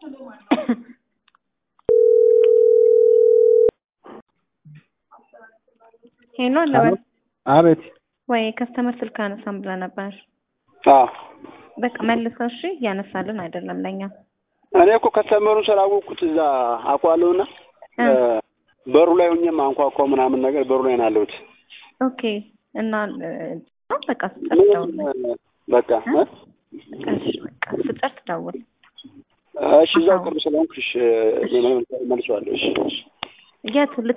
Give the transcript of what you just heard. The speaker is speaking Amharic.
ሄሎ ለበል አቤት። ወይ ከስተመር ስልክ አነሳም ብለህ ነበር። አዎ በቃ መልሰው እሺ። እያነሳልን አይደለም ለኛ እኔ እኮ ከስተመሩን ስላወቅኩት እዛ አውቀዋለሁና በሩ ላይ ሆኜም አንኳኳ ምናምን ነገር በሩ ላይ ነው ያለሁት። ኦኬ እና እ፣ በቃ ስጨርስ ደውል። በቃ እ? እሺ በቃ ስጨርስ ደውል። እሺ እዛው ቅርብ ስለሆንኩ እሺ መልሰዋለሁ። እሺ እሺ የት